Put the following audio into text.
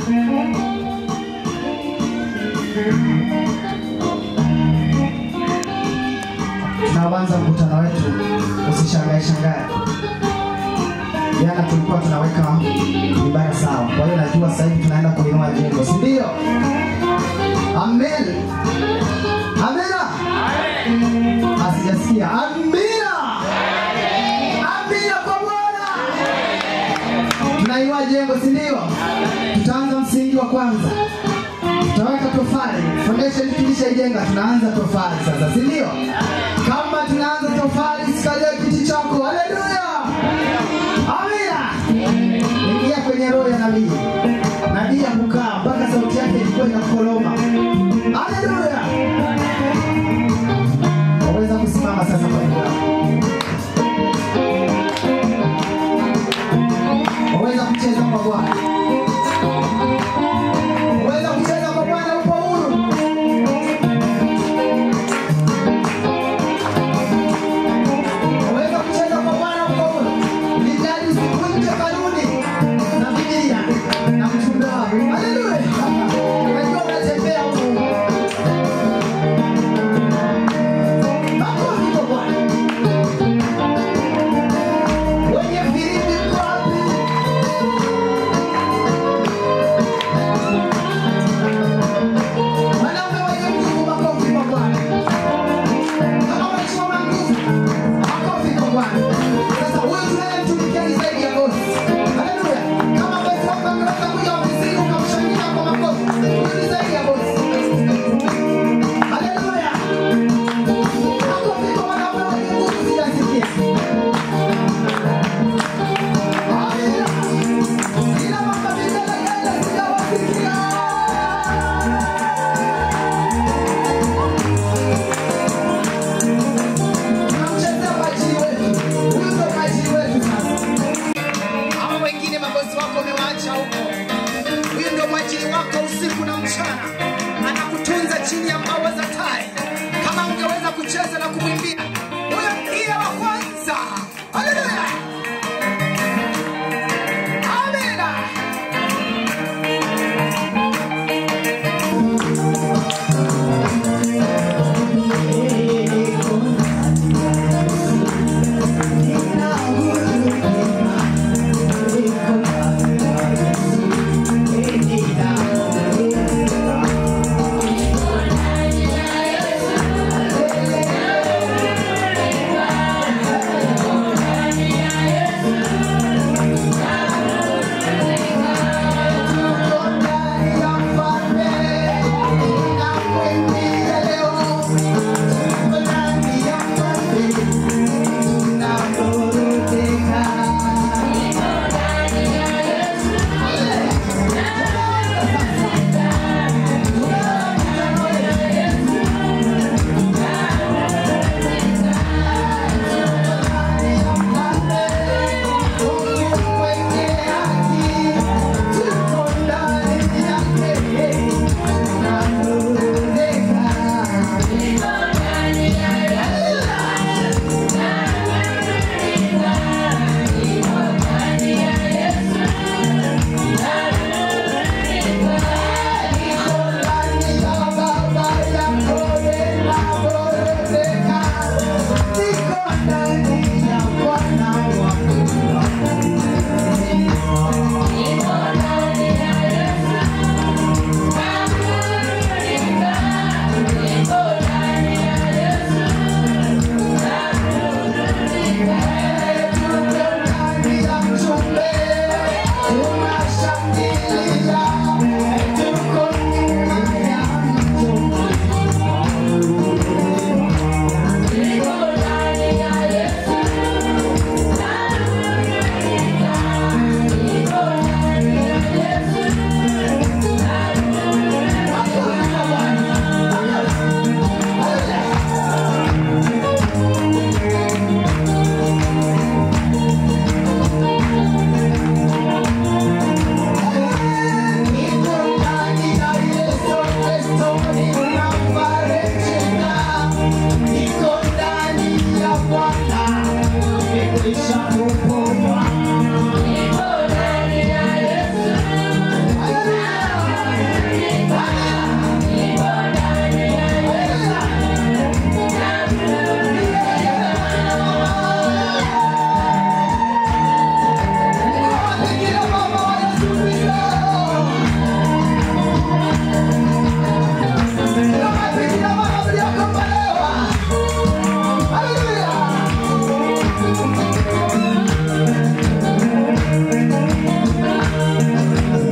tunaanza mkutano wetu, usishangae shangae. Jana tulikuwa tunaweka vibaya sawa, kwa hiyo najua sasa hivi tunaenda kuinua jengo, si ndio? Amen, amina. Asijasikia amina, amina kwa Bwana. Tunainua jengo, si ndio? Tutaanza msingi wa kwanza tutaweka tofali foundation tukishaijenga tunaanza tofali sasa si ndio kama tunaanza tofali sikalia kiti chako haleluya amina ingia kwenye roho ya nabii nabii ya kukaa mpaka sauti yake ilikuwa inakoloma